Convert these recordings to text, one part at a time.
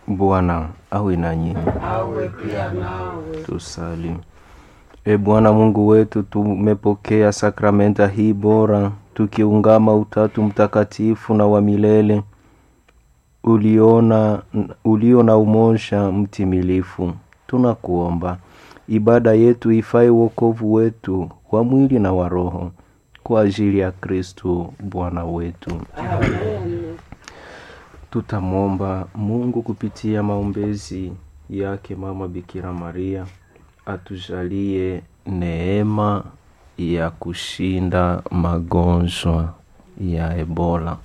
Bwana awe nanyi. awe pia nawe. Tusali. E Bwana Mungu wetu, tumepokea sakramenta hii bora tukiungama Utatu Mtakatifu na wa milele uliona ulio na umoja mtimilifu. Tunakuomba ibada yetu ifae wokovu wetu wa mwili na wa roho kwa ajili ya Kristo Bwana wetu. Amen. Tutamwomba Mungu kupitia maombezi yake Mama Bikira Maria atujalie neema ya kushinda magonjwa ya Ebola,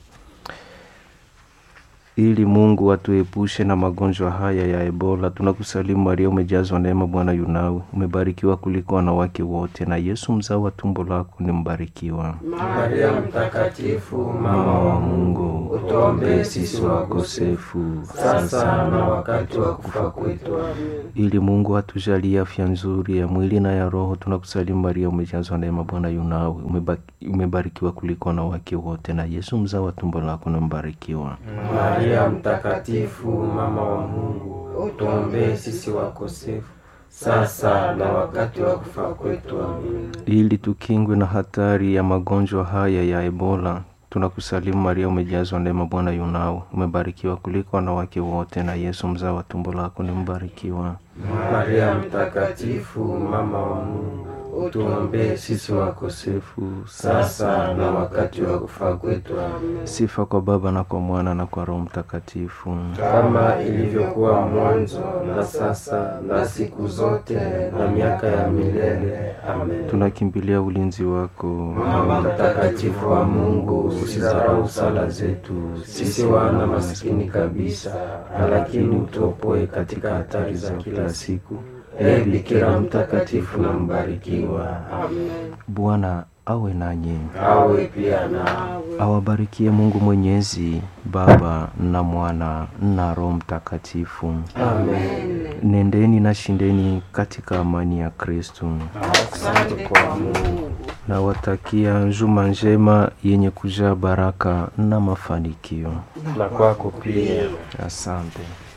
ili Mungu atuepushe na magonjwa haya ya Ebola. Tunakusalimu Maria, umejazwa neema, Bwana yunawe, umebarikiwa kuliko wanawake wote, na Yesu mzao wa tumbo lako ni mbarikiwa. Maria Mtakatifu, Mama wa Mungu, utuombee sisi wakosefu sasa na wakati wa kufa kwetu. Amen. ili Mungu atujalie afya nzuri ya mwili na ya roho. Tunakusalimu Maria, umejazwa neema, Bwana yunawe, umeba- umebarikiwa kuliko wanawake wote, na Yesu mzao wa tumbo lako ni mbarikiwa. Maria Mtakatifu, mama wa Mungu, utuombee sisi wakosefu sasa na wakati wa kufa kwetu. Amen. Ili tukingwe na hatari ya magonjwa haya ya Ebola, tunakusalimu Maria, umejazwa neema, Bwana yunawe, umebarikiwa kuliko wanawake wote, na Yesu mzao wa tumbo lako ni mbarikiwa. Maria Mtakatifu, mama wa Mungu, utuombee sisi wakosefu sasa na wakati wa kufa kwetu. Amen. Sifa kwa Baba na kwa Mwana na kwa Roho Mtakatifu. kama ilivyokuwa mwanzo na sasa na siku zote na miaka ya milele. Amen. Tunakimbilia ulinzi wako Mama mtakatifu wa Mungu, usidharau sala zetu sisi wana maskini kabisa, lakini utuopoe katika hatari za kila siku. Ee Bikira mtakatifu na mbarikiwa. Amen. Bwana awe nanyi, Awe pia nawe. awabarikie Mungu Mwenyezi, Baba na Mwana na Roho Mtakatifu. Amen. Nendeni na shindeni katika amani ya Kristo. Asante kwa Mungu. Nawatakia njuma njema yenye kujaa baraka na mafanikio. Na kwako pia. Asante.